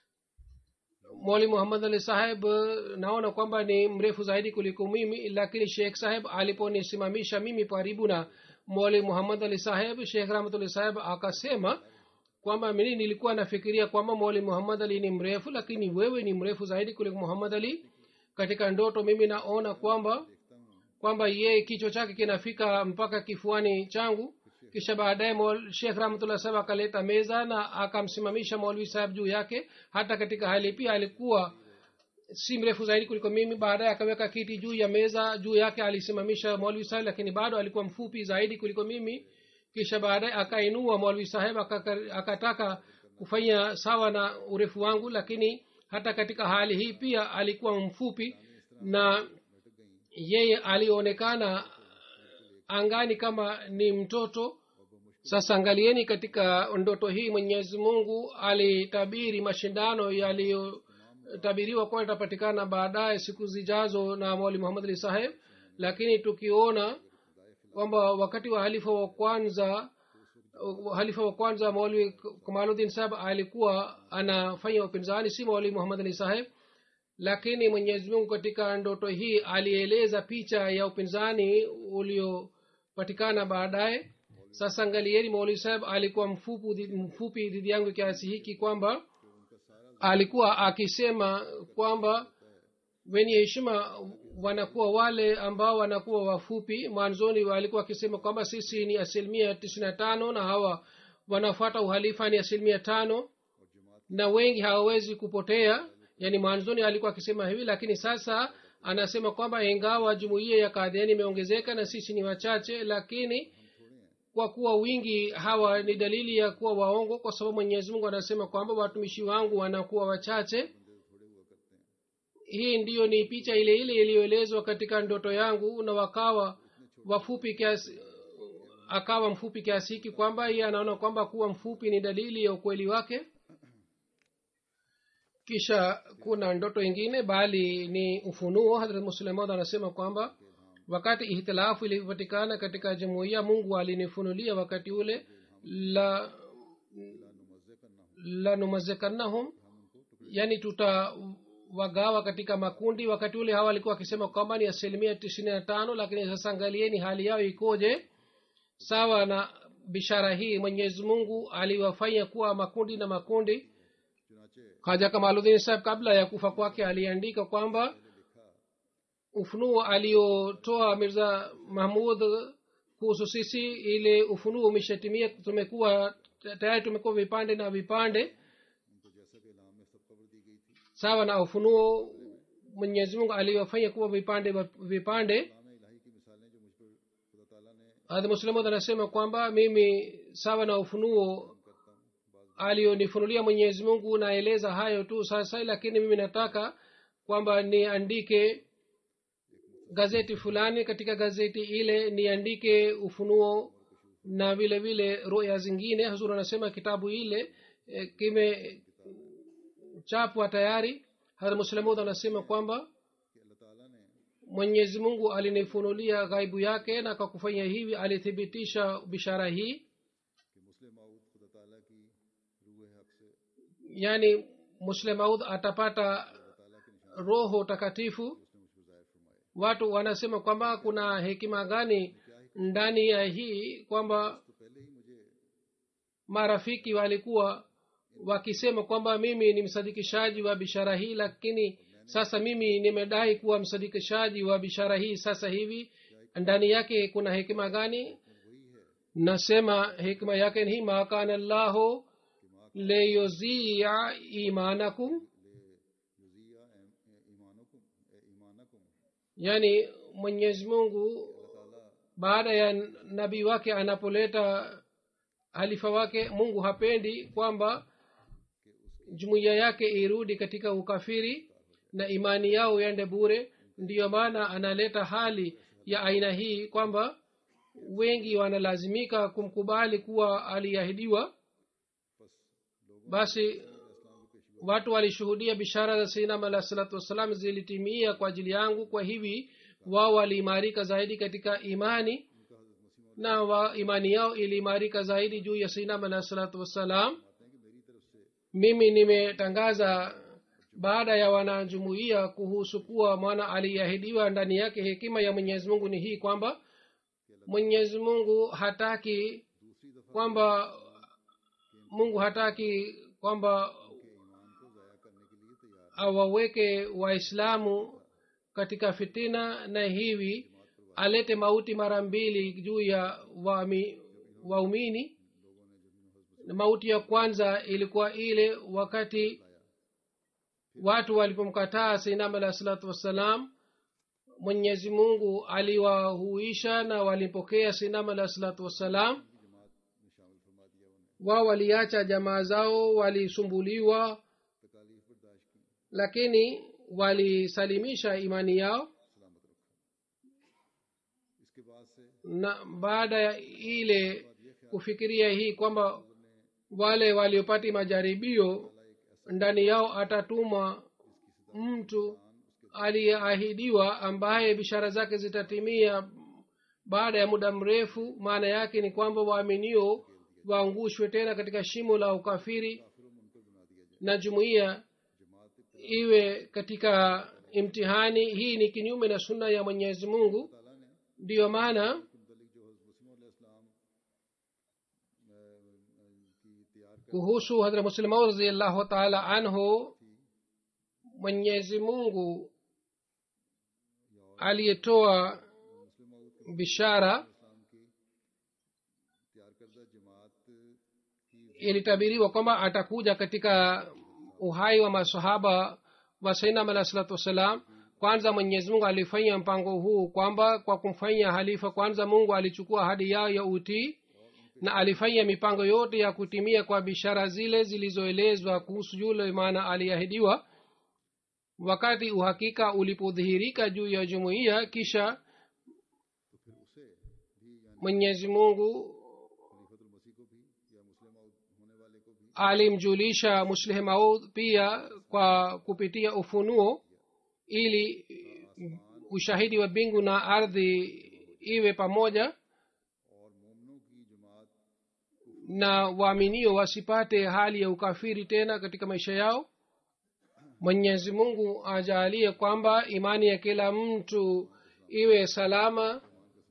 B: mwali muhammad ali saheb naona kwamba ni mrefu zaidi kuliko mimi lakini shekh saheb aliponisimamisha mimi karibu na mwali muhammad ali saheb shekh rahmatullah saheb akasema kwamba mimi nilikuwa nafikiria kwamba mwali muhammad ali ni mrefu lakini wewe ni mrefu zaidi kuliko muhammad ali katika ndoto mimi naona kwamba kwamba yeye kichwa chake kinafika mpaka kifuani changu kisha baadaye shekh rahmatullah saheb akaleta meza na akamsimamisha maulvi saheb juu yake hata katika hali pia alikuwa si mrefu zaidi kuliko mimi baadaye akaweka kiti juu ya meza juu yake alisimamisha maulvi saheb lakini bado alikuwa mfupi zaidi kuliko mimi kisha baadaye akainua maulvi saheb akataka kufanya sawa na urefu wangu lakini hata katika hali hii pia alikuwa mfupi na yeye alionekana angani kama ni mtoto sasa angalieni katika ndoto hii mwenyezi mungu alitabiri mashindano yaliyotabiriwa kuwa yatapatikana baadaye siku zijazo na mwali muhammad ali saheb lakini tukiona kwamba wakati wa halifa wa kwanza halifa wa kwanza maulwi kamaludin saheb alikuwa anafanya upinzani si maulwi muhammad ali saheb lakini mwenyezi mungu katika ndoto hii alieleza picha ya upinzani uliopatikana baadaye sasa angalieni mauli saheb alikuwa mfupu, mfupi dhidi yangu kiasi hiki kwamba alikuwa akisema kwamba wenye heshima wanakuwa wale ambao wanakuwa wafupi mwanzoni walikuwa wakisema kwamba sisi ni asilimia tisini na tano na hawa wanafuata uhalifa ni asilimia tano na wengi hawawezi kupotea yaani mwanzoni alikuwa akisema hivi lakini sasa anasema kwamba ingawa jumuiya ya kadhiani imeongezeka na sisi ni wachache lakini kwa kuwa wingi hawa ni dalili ya kuwa waongo kwa sababu mwenyezi mungu anasema kwamba watumishi wangu wanakuwa wachache hii ndiyo ni picha ile ile iliyoelezwa katika ndoto yangu na wakawa wafupi kiasi akawa mfupi kiasi hiki kwamba yeye anaona kwamba kuwa mfupi ni dalili ya ukweli wake kisha kuna ndoto ingine bali ni ufunuo hadrat muslemad anasema kwamba wakati ihtilafu ilipatikana katika jumuiya mungu alinifunulia wakati ule la lanumazekannahum yani tutawagawa katika makundi wakati ule hawa walikuwa wakisema kwamba ni asilimia tisini na tano lakini sasa angalieni hali yao ikoje sawa na bishara hii mwenyezi mungu aliwafanya kuwa makundi na makundi haja kamaludin saheb kabla ya kufa kwake aliandika kwamba ufunuo aliotoa mirza mahmud kuhusu sisi ile ufunuo umeshatimia tumekuwa tayari tumekuwa vipande na vipande sawa na ufunuo mwenyezi mungu aliwafanya kuwa vipande vipande hadhi muslimud anasema kwamba mimi sawa na ufunuo aliyonifunulia mwenyezi mungu naeleza hayo tu sasa lakini mimi nataka kwamba niandike gazeti fulani katika gazeti ile niandike ufunuo na vile vile roya zingine hazur anasema kitabu ile e, kimechapwa tayari hadha muslimud anasema kwamba mwenyezi mungu alinifunulia ghaibu yake na kwa kufanya hivi alithibitisha bishara hii yaani muslemaud atapata roho takatifu watu wanasema kwamba kuna hekima gani ndani ya hii kwamba marafiki walikuwa wakisema kwamba mimi ni msadikishaji wa bishara hii lakini sasa mimi nimedai kuwa msadikishaji wa bishara hii sasa hivi ndani yake kuna hekima gani nasema hikma yake ni makana llahu leyuzia imanakum yaani mwenyezi mungu baada ya nabii wake anapoleta halifa wake mungu hapendi kwamba jumuiya yake irudi katika ukafiri na imani yao iende bure ndiyo maana analeta hali ya aina hii kwamba wengi wanalazimika kumkubali kuwa aliahidiwa basi watu walishuhudia bishara za sainam alah salatu wassalam zilitimia kwa ajili yangu kwa hivi wao waliimarika zaidi katika imani na wa imani yao iliimarika zaidi juu ya sainam alah salatu wassalam mimi nimetangaza baada ya wanajumuia kuhusu kuwa mwana aliahidiwa ndani yake hekima ya mwenyezi mungu ni hii kwamba mwenyezi mungu hataki kwamba mungu hataki kwamba awaweke waislamu katika fitina na hivi alete mauti mara mbili juu ya waumini wa mauti ya kwanza ilikuwa ile wakati watu walipomkataa sainam alah salatu wassalam mwenyezi mungu aliwahuisha na walimpokea sainam alah salatu wassalam wao waliacha jamaa zao walisumbuliwa lakini walisalimisha imani yao na baada ya ile kufikiria hii kwamba wale waliopati majaribio ndani yao atatuma mtu aliyeahidiwa ambaye bishara zake zitatimia baada ya muda mrefu maana yake ni kwamba waaminio waangushwe tena katika shimo la ukafiri na jumuiya iwe katika imtihani hii ni kinyume na sunna ya mwenyezi mungu ndiyo maana kuhusu hadra muslimau raziallahu taala anhu mwenyezi mungu aliyetoa bishara
A: तैयार करदा जमात की
B: ilitabiriwa kwamba atakuja katika uhai wa masahaba wa sainam alah salatu wassalam kwanza mwenyezi mungu alifanya mpango huu kwamba kwa kumfanya halifa kwanza mungu alichukua ahadi yao ya utii na alifanya mipango yote ya kutimia kwa bishara zile zilizoelezwa kuhusu yule maana aliahidiwa wakati uhakika ulipodhihirika juu ya jumuiya kisha
A: तो फिर उसे भी यानी
B: mwenyezi mungu
A: खलीफतुल मसीह को भी या मुस्लिम आउद होने वाले को भी
B: alimjulisha muslih maud pia kwa kupitia ufunuo ili ushahidi wa mbingu na ardhi iwe pamoja
A: और मोमनों की जमात
B: na waaminio wasipate hali ya ukafiri tena katika maisha yao mwenyezi mungu ajaalie kwamba imani ya kila mtu iwe salama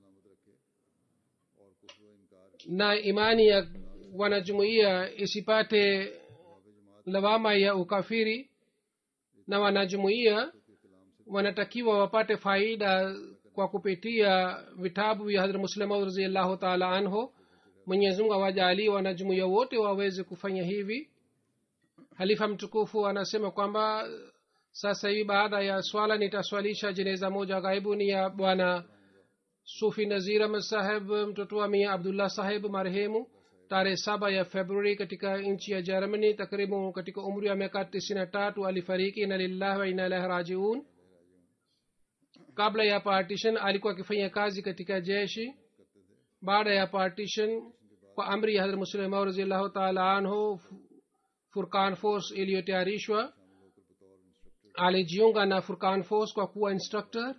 A: और कुफर व इनकार
B: na imani ya wanajumuiya isipate lawama ya ukafiri na wanajumuiya wanatakiwa wapate faida kwa kupitia vitabu vya hadrat muslima raziallahu taala anhu mwenyezimungu awajaalii wanajumuiya wote waweze kufanya hivi halifa mtukufu anasema kwamba sasa hivi baada ya swala nitaswalisha jeneza moja ghaibuni ya bwana sufi nazir ahmad saheb mtoto wa mia abdullah saheb marehemu tarehe saba ya februari katika nchi ya germany takriban katika umri wa miaka tisini na tatu alifariki ina lillahi wa ina ilahi rajiun kabla ya partition alikuwa akifanya kazi katika jeshi baada ya partition kwa amri ya hadrat muslimau raziallahu taala anhu furkan force iliyotayarishwa alijiunga na furkan force kwa kuwa instructor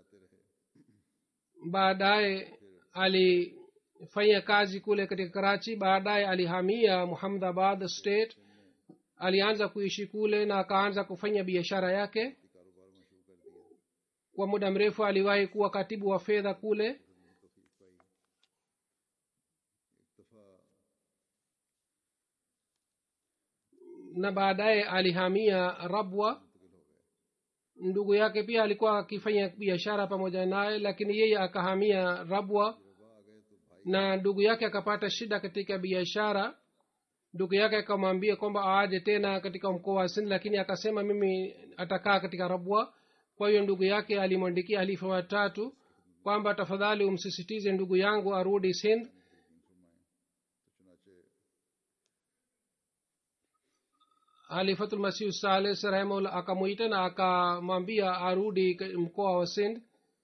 B: baadaye alifanya kazi kule katika karachi baadaye alihamia muhamadabad state alianza kuishi kule na akaanza kufanya biashara yake kwa muda mrefu aliwahi kuwa katibu wa fedha kule na baadaye alihamia rabwa ndugu yake pia alikuwa akifanya biashara pamoja naye lakini yeye akahamia rabwa na ndugu yake akapata shida katika biashara ndugu yake akamwambia kwamba aje tena katika mkoa wa sindh lakini akasema mimi atakaa katika rabwa kwa hiyo ndugu yake alimwandikia halifa watatu kwamba tafadhali umsisitize ndugu yangu arudi sindh halifatulmasihu sales rahimahullah akamwita na akamwambia arudi mkoa wa sind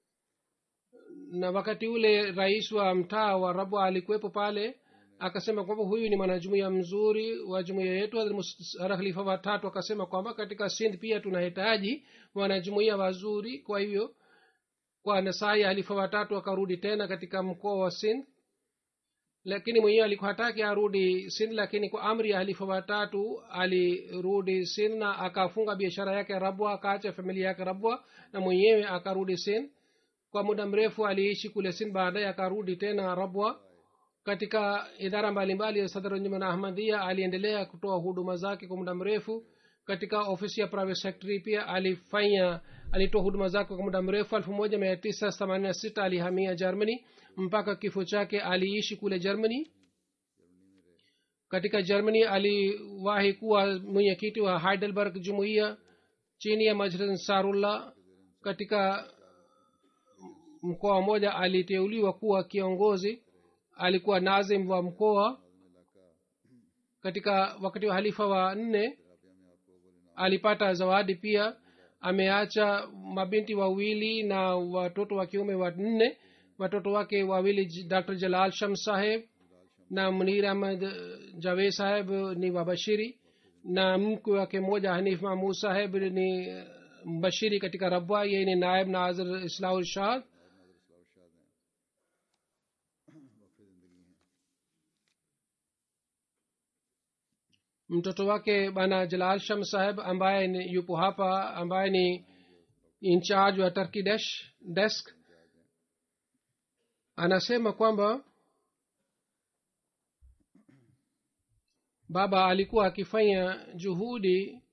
B: na wakati ule rais wa mtaa wa rabwa alikuwepo pale akasema kwamba huyu ni mwanajumuia mzuri wa jumuia yetu hara khalifa watatu akasema kwamba katika sind pia tunahitaji wanajumuia wazuri kwa hivyo kwa nasai halifa watatu akarudi tena katika mkoa wa sind lakini mwenyewe alikuwa hataki arudi sin lakini kwa amri ya halifa watatu alirudi sin na akafunga biashara yake rabwa akaacha familia yake rabwa na mwenyewe akarudi sin kwa muda mrefu aliishi kule sin baadaye akarudi tena rabwa katika idara mbalimbali ya sadrunjuman ahmadia aliendelea kutoa huduma zake kwa muda mrefu katika ofisi ya private secretary pia alifanya alitoa huduma zake kwa muda mrefu elfu moja mia tisa themanini na sita alihamia germany mpaka kifo chake aliishi kule germany katika germany aliwahi kuwa mwenyekiti wa heidelberg jumuiya chini ya majlis ansarullah katika mkoa mmoja aliteuliwa kuwa kiongozi alikuwa nazim wa mkoa katika wakati wa halifa wa nne alipata zawadi pia ameacha mabinti wawili na watoto wa kiume wanne watoto wake wawili dr jalal sham saheb na munir ahmad javed saheb ni wabashiri na mkwe wake mmoja hanif mahmud saheb ni mbashiri katika rabwa yeye ni naib nazir islahul shahad mtoto wake bana jalal sham saheb ambaye ni yupo hapa ambaye ni incharge wa turkey desh desk anasema kwamba baba alikuwa akifanya juhudi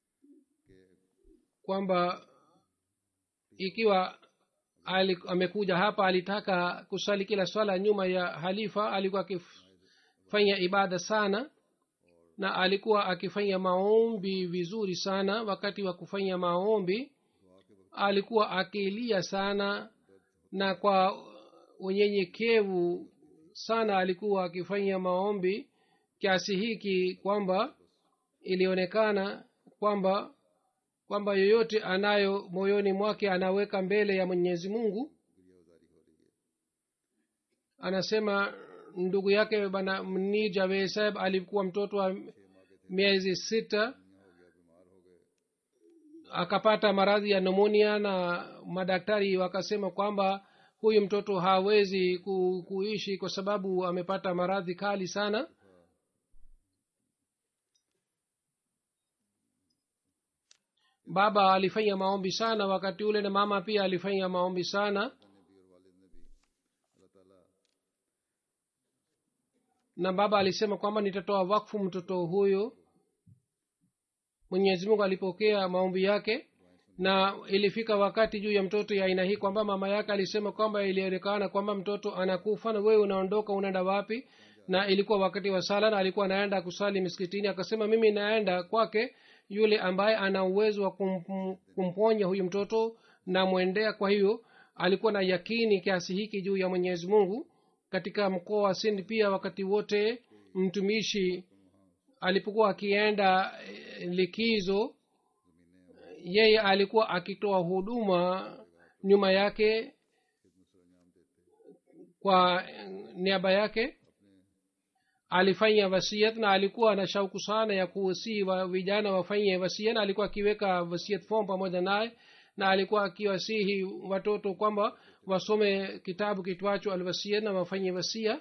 B: kwamba ikiwa ali, amekuja hapa alitaka kusali kila swala nyuma ya halifa alikuwa akifanya ibada sana na alikuwa akifanya maombi vizuri sana wakati wa kufanya maombi alikuwa akilia sana na kwa unyenyekevu sana alikuwa akifanya maombi kiasi hiki kwamba ilionekana kwamba kwamba yoyote anayo moyoni mwake anaweka mbele ya mwenyezi mungu anasema ndugu yake bana mni javed saheb alikuwa mtoto wa miezi sita akapata maradhi ya nomonia na madaktari wakasema kwamba huyu mtoto hawezi ku, kuishi kwa sababu amepata maradhi kali sana baba alifanya maombi sana wakati ule na mama pia alifanya maombi sana na baba alisema kwamba nitatoa wakfu mtoto huyo mwenyezi mungu alipokea maombi yake na ilifika wakati juu ya mtoto ya aina hii kwamba mama yake alisema kwamba ilionekana kwamba mtoto anakufa na wewe unaondoka unaenda wapi na ilikuwa wakati wa sala na alikuwa anaenda kusali miskitini akasema mimi naenda kwake yule ambaye ana uwezo wa kum, kumponya huyu mtoto namwendea kwa hiyo alikuwa na yakini kiasi hiki juu ya mwenyezi mungu katika mkoa wa sindi pia wakati wote mtumishi alipokuwa akienda likizo yeye alikuwa akitoa huduma nyuma yake kwa niaba yake alifanya wasiat na alikuwa na shauku sana ya kuwasii wa vijana wafanye wasia na alikuwa akiweka wasiat form pamoja naye na alikuwa akiwasihi watoto kwamba wasome kitabu kitwacho alwasia na wafanye wasia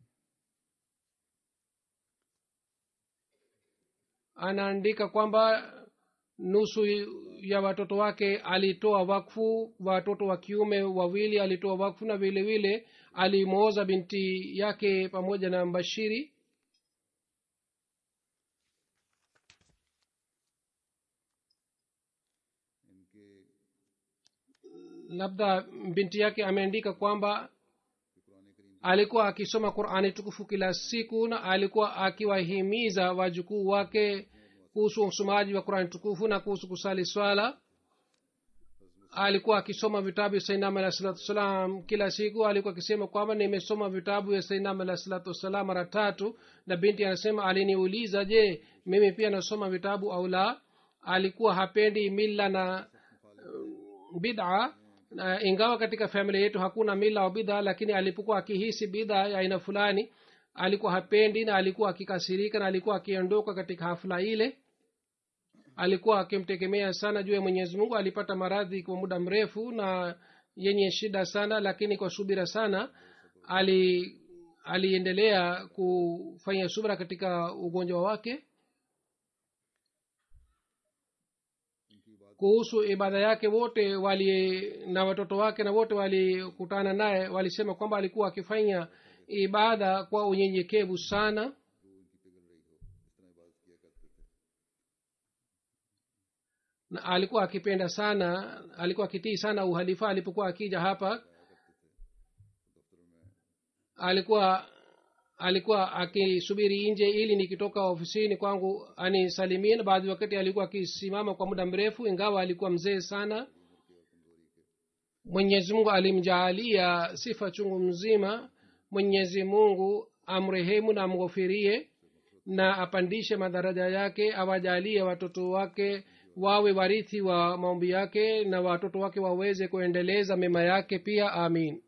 B: anaandika kwamba nusu ya watoto wake alitoa wakfu watoto wa kiume wawili alitoa wakfu na vile vile alimwoza binti yake pamoja na mbashiri labda binti yake ameandika kwamba alikuwa akisoma qurani tukufu kila siku na alikuwa akiwahimiza wajukuu wake kuhusu usomaji wa qurani tukufu na kuhusu kusali swala alikuwa akisoma vitabu vya sainam alah salatu wassalam kila siku alikuwa akisema kwamba nimesoma vitabu vya sainam alah salatu wassalam mara tatu na binti anasema aliniuliza je mimi pia nasoma vitabu au la alikuwa hapendi mila na uh, bid'a na ingawa katika familia yetu hakuna mila au bidha lakini alipokuwa akihisi bidha ya aina fulani alikuwa hapendi na alikuwa akikasirika na alikuwa akiondoka katika hafla ile alikuwa akimtegemea sana juu ya mwenyezi mungu alipata maradhi kwa muda mrefu na yenye shida sana lakini kwa subira sana ali aliendelea kufanya subira katika ugonjwa wake kuhusu ibada yake wote wali na watoto wake na wote walikutana naye walisema kwamba alikuwa akifanya ibada kwa unyenyekevu sana na alikuwa akipenda sana alikuwa akitii sana uhalifa alipokuwa akija hapa alikuwa alikuwa akisubiri nje ili nikitoka ofisini kwangu anisalimie na baadhi wakati alikuwa akisimama kwa muda mrefu ingawa alikuwa mzee sana mwenyezi mungu alimjaalia sifa chungu mzima mwenyezi mungu amrehemu na amghofirie na apandishe madaraja yake awajalie watoto wake wawe warithi wa maombi yake na watoto wake waweze kuendeleza mema yake pia amin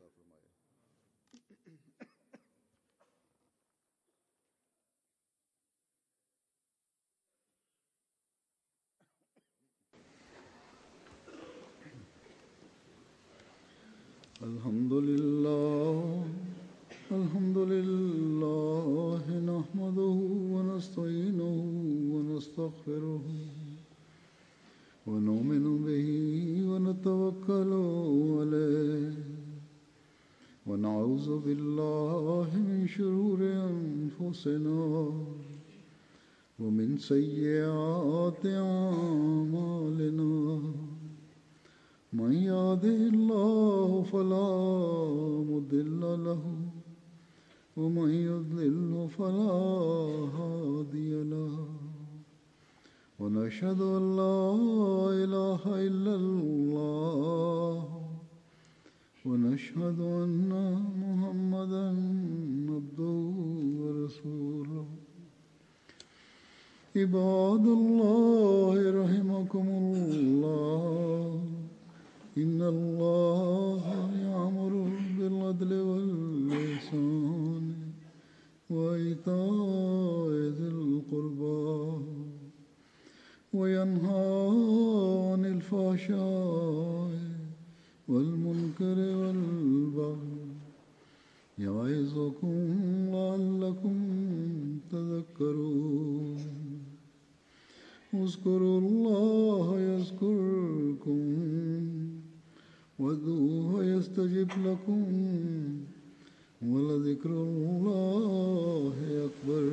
A: الحمد لله الحمد لله نحمده ونستعينه ونستغفره ونؤمن به ونتوكل عليه ونعوذ بالله من شرور انفسنا ومن سيئات أعمالنا من يهده الله فلا مضل له ومن يضلل فلا هادي له ونشهد أن لا إله إلا الله ونشهد أن محمدا عبده ورسوله عباد الله رحمكم الله إن الله يأمر بالعدل والإحسان وإيتاء ذي القربى وينهى عن الفحشاء والمنكر والبغي يعظكم لعلكم تذكرون اذكروا الله يذكركم وادعوه يستجب لكم ولذكر الله أكبر